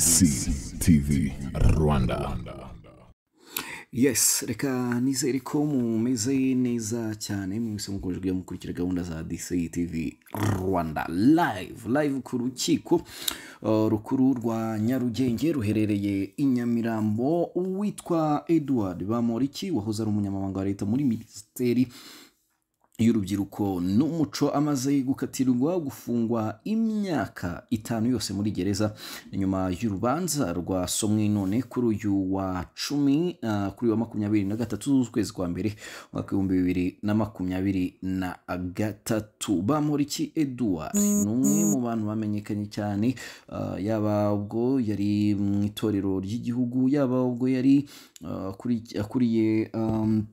DC TV Rwanda. yes reka nizere ko mumeze neza cyane mwese mukomeje kujya mukurikira gahunda za dc tv rwanda live live ku rukiko uh, rukuru rwa nyarugenge ruherereye i nyamirambo uwitwa edward bamoriki wahoze ari umunyamabanga wa leta muri minisiteri y'urubyiruko n'umuco amaze gukatirwa gufungwa imyaka itanu yose muri gereza Ni nyuma y'urubanza rwasomwe none kuri uyu wa cumi ah, kuri uyu wa makumyabiri na gatatu z'ukwezi kwa mbere umwaka w'ibihumbi bibiri na makumyabiri na gatatu bamporiki eduard ni umwe mu bantu bamenyekanye cyane ah, yaba ubwo yari mu itorero ry'igihugu yaba ubwo yari ah, akuri- akuriye um,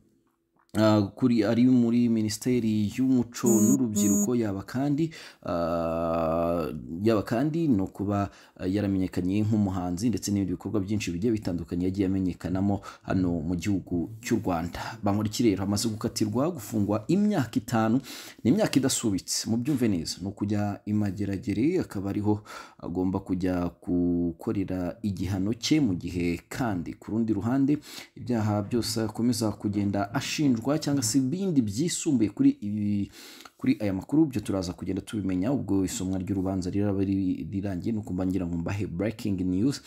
Ah, kuri ari muri minisiteri y'umuco n'urubyiruko yaba kandi ah, yaba kandi no kuba ah, yaramenyekanye nk'umuhanzi ndetse n'ibindi bikorwa byinshi bigiye bitandukanye yagiye amenyekanamo hano mu gihugu cy'u Rwanda bamuriki rero amaze gukatirwa gufungwa imyaka itanu ni imyaka idasubitse mu byumve neza ni ukujya imageragere akaba ariho agomba kujya gukorera igihano cye mu gihe kandi ku rundi ruhande ibyaha byose akomeza kugenda ashinjwa cyangwa se ibindi byisumbuye kuri ibi kuri aya makuru byo turaza kugenda tubimenya ubwo isomwa ry'urubanza riraba riri- rirangiye ni ukumva ngira ngo mbahe breaking news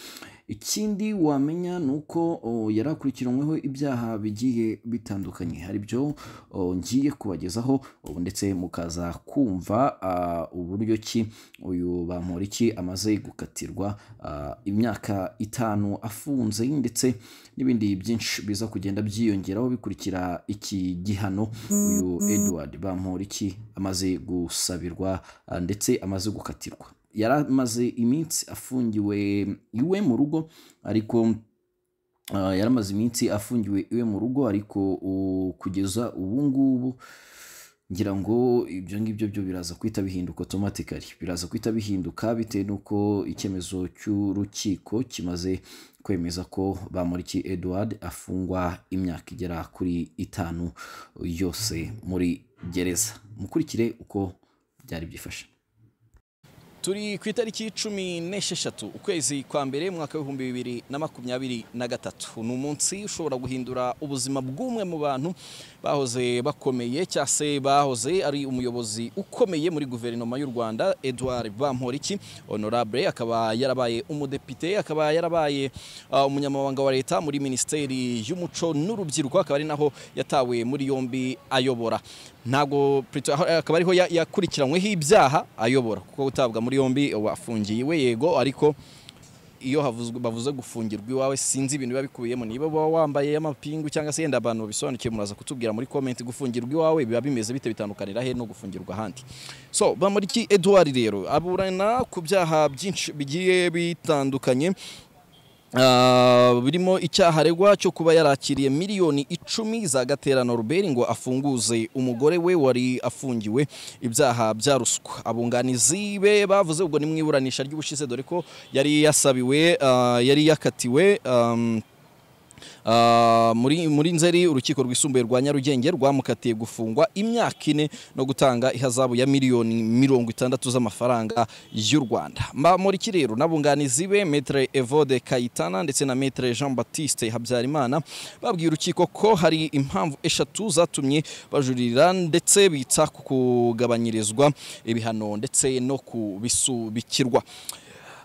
ikindi wamenya ni uko o, yari akurikiranyweho ibyaha bigiye bitandukanye hari byo o, ngiye kubagezaho o, ndetse mukaza kumva ah, uburyo ki uyu bamporiki amaze gukatirwa ah, imyaka itanu afunze ndetse n'ibindi byinshi biza kugenda byiyongeraho bikurikira iki gihano uyu edward bamporiki amaze gusabirwa ah, ndetse amaze gukatirwa yari amaze iminsi afungiwe iwe mu rugo ariko Ah, yari amaze iminsi afungiwe iwe mu rugo ariko uh, kugeza ubu ngubu ngira ngo ibyo ngibyo byo biraza guhita bihinduka automatically biraza guhita bihinduka bitewe n'uko icyemezo cy'urukiko kimaze kwemeza ko bamuriki Edward afungwa imyaka igera kuri itanu yose muri gereza mukurikire uko byari byifashe turi ku itariki cumi n'esheshatu ukwezi kwa mbere mwaka w'ibihumbi bibiri na makumyabiri na gatatu ni umunsi ushobora guhindura ubuzima bw'umwe mu bantu bahoze bakomeye cyangwa se bahoze ari umuyobozi ukomeye muri guverinoma y'u rwanda edouard bamporiki honorable akaba yarabaye umudepite akaba yarabaye uh, umunyamabanga wa leta muri minisiteri y'umuco n'urubyiruko akaba ari naho yatawe muri yombi ayobora ntabwo Prito- aho- akaba ariho ya- yakurikiranyweho ibyaha ayobora kuko utabwa muri yombi uba afungiye iwe yego ariko iyo havuzwe bavuze gufungirwa iwawe sinzi ibintu biba bikubiyemo niba uba wambaye amapingu cyangwa se yenda abantu babisobanukiwe muraza kutubwira muri comment gufungirwa iwawe biba bimeze bite bitandukanira he no gufungirwa ahandi so bamuriki Edouard rero aburana ku byaha byinshi bigiye bitandukanye Ah, birimo icyaha aregwa cyo kuba yarakiriye miliyoni icumi za gaterano ruberi ngo afunguze umugore we wari afungiwe ibyaha bya ruswa abunganizi be bavuze ubwo ni mu iburanisha ry'ubushize dore ko yari yasabiwe ah, yari yakatiwe um, Ah, muri muri nzeri urukiko rwisumbuye rwa nyarugenge rwamukatiye gufungwa imyaka ine no gutanga ihazabu ya miliyoni mirongo itandatu z'amafaranga y'u rwanda mbamuriki rero n'abunganizi be metre evode kayitana ndetse na metre jean baptiste habyarimana babwiye urukiko ko hari impamvu eshatu zatumye bajuririra ndetse bitsa ku kugabanyirizwa ibihano ndetse no kubisubikirwa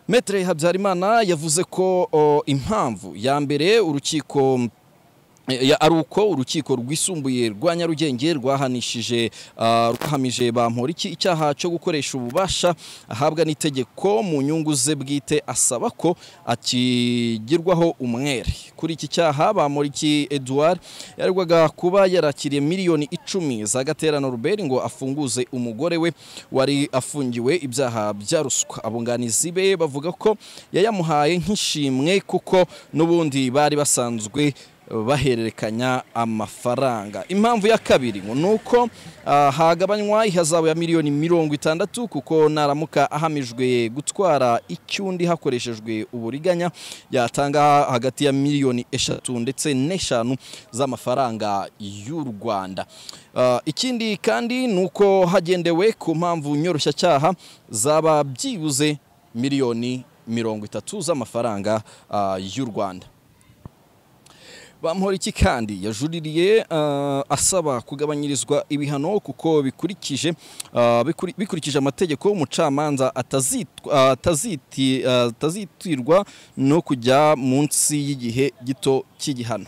Metre Habyarimana yavuze ko o, impamvu ya mbere urukiko ya- ari uko urukiko rwisumbuye rwa nyarugenge rwahanishije ah, rwahamije bamporiki icyaha cyo gukoresha ububasha ahabwa n'itegeko mu nyungu ze bwite asaba ko akigirwaho umwere kuri iki cyaha bamporiki Edouard yarwaga kuba yarakiriye miliyoni icumi za gaterano ruberi ngo afunguze umugore we wari afungiwe ibyaha bya ruswa abunganizi be bavuga ko yayamuhaye nk'ishimwe kuko n'ubundi bari basanzwe bahererekanya amafaranga impamvu ya kabiri ngo ni uko ah, hagabanywa ihazabu ya miliyoni mirongo itandatu kuko naramuka ahamijwe gutwara icyundi hakoreshejwe uburiganya yatanga hagati ya miliyoni eshatu ndetse n'eshanu z'amafaranga y'u rwanda Ah, ikindi kandi ni uko hagendewe ku mpamvu nyoroshyacyaha zaba byibuze miliyoni mirongo itatu z'amafaranga ah, y'u rwanda Bamporiki kandi yajuririye ah, asaba kugabanyirizwa ibihano kuko bikurikije ah, bikuri- bikurikije amategeko umucamanza atazitwa- ah, ataziti- ah, atazitirwa no kujya munsi y'igihe gito cy'igihano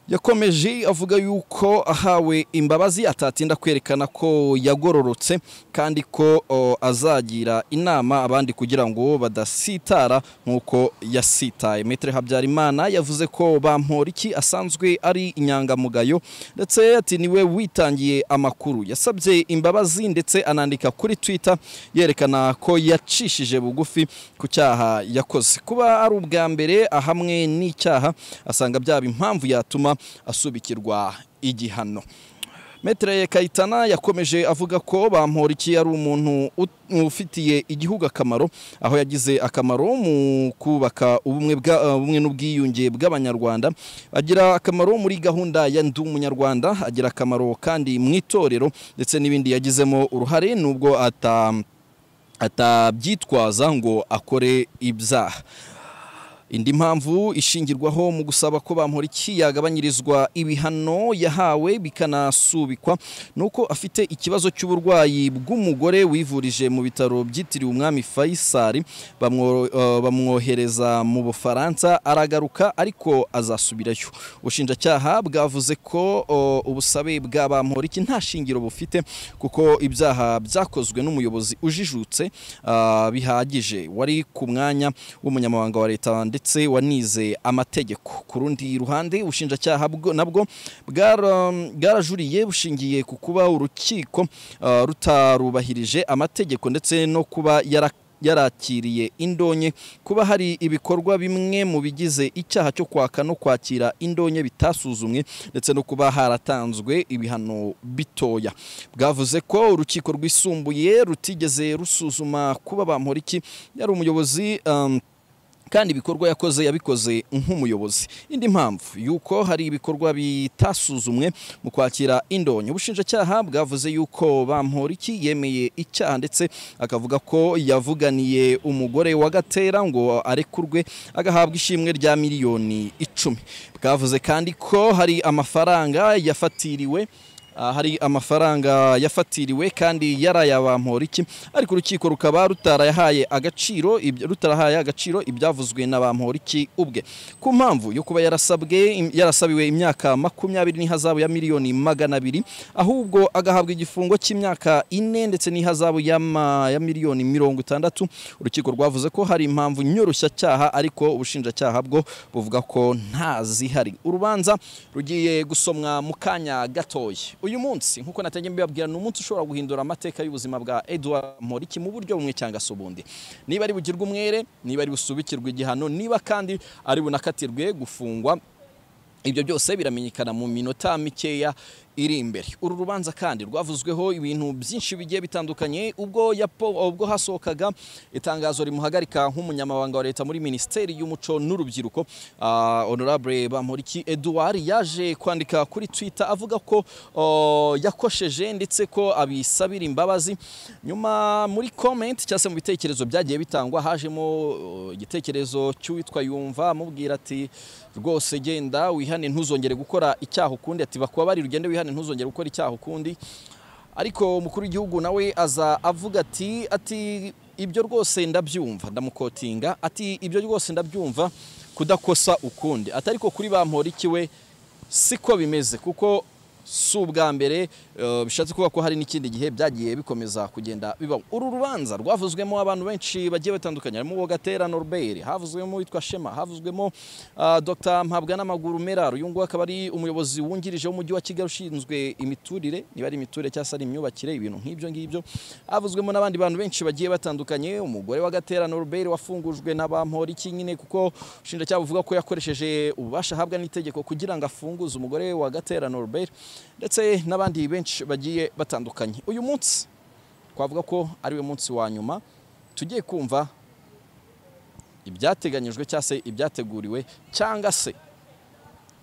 yakomeje avuga yuko ahawe imbabazi atatinda kwerekana ko yagororotse kandi ko o, azagira inama abandi kugira ngo badasitara nk'uko yasitaye metere habyarimana yavuze ko bamporiki asanzwe ari inyangamugayo ndetse ati niwe witangiye amakuru yasabye imbabazi ndetse anandika kuri twitter yerekana ko yacishije bugufi ku cyaha yakoze kuba ari ubwa mbere ahamwe n'icyaha asanga byaba impamvu yatuma asubikirwa igihano Metre Kayitana yakomeje avuga ko Bamporiki ari umuntu ut- ufitiye igihugu akamaro aho yagize akamaro mu kubaka ubumwe bwa uh, ubumwe n'ubwiyunge bw'abanyarwanda agira akamaro muri gahunda ya ndi umunyarwanda agira akamaro kandi mu itorero ndetse n'ibindi yagizemo uruhare nubwo ata atabyitwaza ngo akore ibyaha indi mpamvu ishingirwaho mu gusaba ko bamporiki yagabanyirizwa ibihano yahawe bikanasubikwa ni uko afite ikibazo cy'uburwayi bw'umugore wivurije mu bitaro byitiriwe umwami fayisari bamwo- eh, bamwohereza mu bufaransa aragaruka ariko azasubirayo ubushinjacyaha bwavuze ko oh, ubusabe bwa bamporiki nta shingiro bufite kuko ibyaha byakozwe n'umuyobozi ujijutse ah, bihagije wari ku mwanya w'umunyamabanga wa leta ndetse wanize amategeko ku rundi ruhande ubushinjacyaha bwo- nabwo bwara- bwarajuriye bushingiye ku kuba urukiko ah, rutarubahirije amategeko ndetse no kuba yara yarakiriye indonye kuba hari ibikorwa bimwe mu bigize icyaha cyo kwaka no kwakira indonye bitasuzumwe ndetse no kuba haratanzwe ibihano bitoya bwavuze ko urukiko rwisumbuye rutigeze rusuzuma kuba bamporiki yari umuyobozi um, kandi ibikorwa yakoze yabikoze nk'umuyobozi indi mpamvu yuko hari ibikorwa bitasuzumwe mu kwakira indonyo ubushinjacyaha bwavuze yuko bamporiki yemeye icyaha ndetse akavuga ko yavuganiye umugore wa gatera ngo arekurwe agahabwa ishimwe rya miliyoni icumi bwavuze kandi ko hari amafaranga yafatiriwe Ah, hari amafaranga yafatiriwe kandi yarayabamporiki ariko urukiko rukaba rutarayahaye agaciro ibyo- rutarahaye agaciro ibyavuzwe na bamporiki ubwe ku mpamvu yo kuba yarasabwe im- yarasabiwe imyaka makumyabiri n'ihazabu ya miliyoni magana abiri ahubwo agahabwa igifungo cy'imyaka ine ndetse n'ihazabu y'ama- ya miliyoni mirongo itandatu urukiko rwavuze ko hari impamvu nyoroshya ariko ubushinjacyaha bwo buvuga ko nta zihari urubanza rugiye gusomwa mu kanya gatoya uyu munsi nk'uko natajya mbibabwira ni umunsi ushobora guhindura amateka y'ubuzima bwa Edouard Moriki mu buryo bumwe cyangwa se ubundi niba ari bugirwe umwere niba ari busubikirwe igihano niba kandi ari bunakatirwe gufungwa ibyo byose biramenyekana mu minota mikeya iri imbere uru rubanza kandi rwavuzweho ibintu byinshi bigiye bitandukanye ubwo yapo- ubwo hasohokaga itangazo rimuhagarika nk'umunyamabanga wa leta muri minisiteri y'umuco n'urubyiruko ah, honorable bamporiki edouard yaje kwandika kuri twitter avuga ko oh, yakosheje ndetse ko abisabira imbabazi nyuma muri comment cyangwa se mu bitekerezo byagiye bitangwa hajemo oh, igitekerezo cy'uwitwa yumva amubwira ati rwose genda wihane ntuzongere gukora icyaha ukundi ati bakubabari ugende wihane ntuzongere gukora icyaha ukundi ariko umukuru w'igihugu nawe aza avuga ati ati ibyo rwose ndabyumva ndamukotinga ati ibyo rwose ndabyumva kudakosa ukundi atari ko kuri bamporiki we siko bimeze kuko si ubwa mbere eh, bishatse kuvuga ko hari n'ikindi gihe byagiye bikomeza kugenda bibaho uru rubanza rwavuzwemo abantu benshi bagiye batandukanye harimo uwo gatera norbert havuzwemo uwitwa shema havuzwemo ah, dr mpabwa n'amaguru merari uyu nguyu akaba ari umuyobozi wungirije w'umujyi wa kigali ushinzwe imiturire niba ari imiturire cyangwa se ari imyubakire ibintu nk'ibyo ngibyo havuzwemo n'abandi bantu benshi bagiye batandukanye umugore wa gatera norbert wafungujwe na bamporiki nyine kuko ushinjacyaha buvuga ko yakoresheje ububasha ahabwa n'itegeko kugira ngo afunguze umugore wa gatera norbert ndetse n'abandi benshi bagiye batandukanye uyu munsi twavuga ko ari we munsi wa nyuma tugiye kumva ibyateganyijwe cyangwa se ibyateguriwe cyangwa se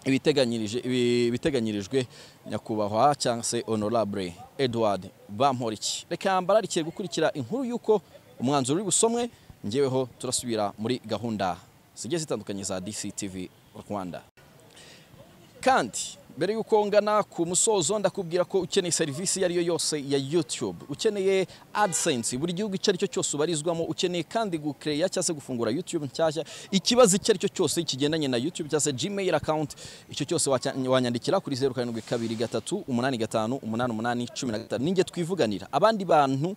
ibiteganyirije- ibi- ibiteganyirijwe nyakubahwa cyangwa se honorable edward bamporiki reka mbararikiye gukurikira inkuru y'uko umwanzuro uri busomwe ngeweho turasubira muri gahunda zigiye zitandukanye za DCTV Rwanda kandi mbere y'uko ngana ku musozo ndakubwira ko ukeneye serivisi iyo ari yo yose ya YouTube ukeneye AdSense buri gihugu icyo ari cyo cyose ubarizwamo ukeneye kandi gukereya cyangwa se gufungura YouTube nshyashya ikibazo icyo ari cyo cyose kigendanye na YouTube cyangwa se Gmail account icyo cyose wacya- wanyandikira kuri 0722858818 ninjye twivuganira abandi bantu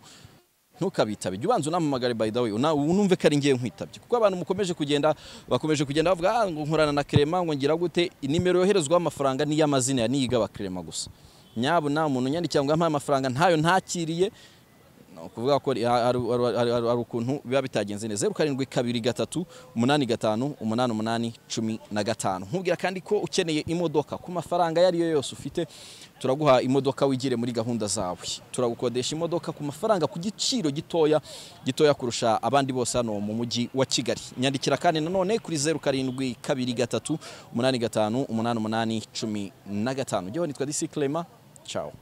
ntukabitabe jya ubanza unamamagare by the way una- unumve ko ari ngiye nkwitabye kuko abantu mukomeje kugenda bakomeje kugenda bavuga ah ngo nkorana na Clement ngo ngira gute nimero yoherezwaho amafaranga ni iy'amazina niyigaba Clement gusa nyabo nta muntu unyandikira ngo ampaye amafaranga ntayo ntakiriye ni ukuvuga ko hari- hari- hari- hari hari ukuntu biba bitagenze neza zeru karindwi kabiri gatatu umunani gatanu umunani umunani cumi na gatanu nkubwira kandi ko ukeneye imodoka ku mafaranga ayo ari yo yose ufite turaguha imodoka wigire muri gahunda zawe turagukodesha imodoka ku mafaranga ku giciro gitoya gitoya kurusha abandi bose hano mu mujyi wa kigali nyandikira kandi nanone kuri zeru karindwi kabiri gatatu umunani gatanu umunani umunani cumi na gatanu jyewe nitwa disi clema ciao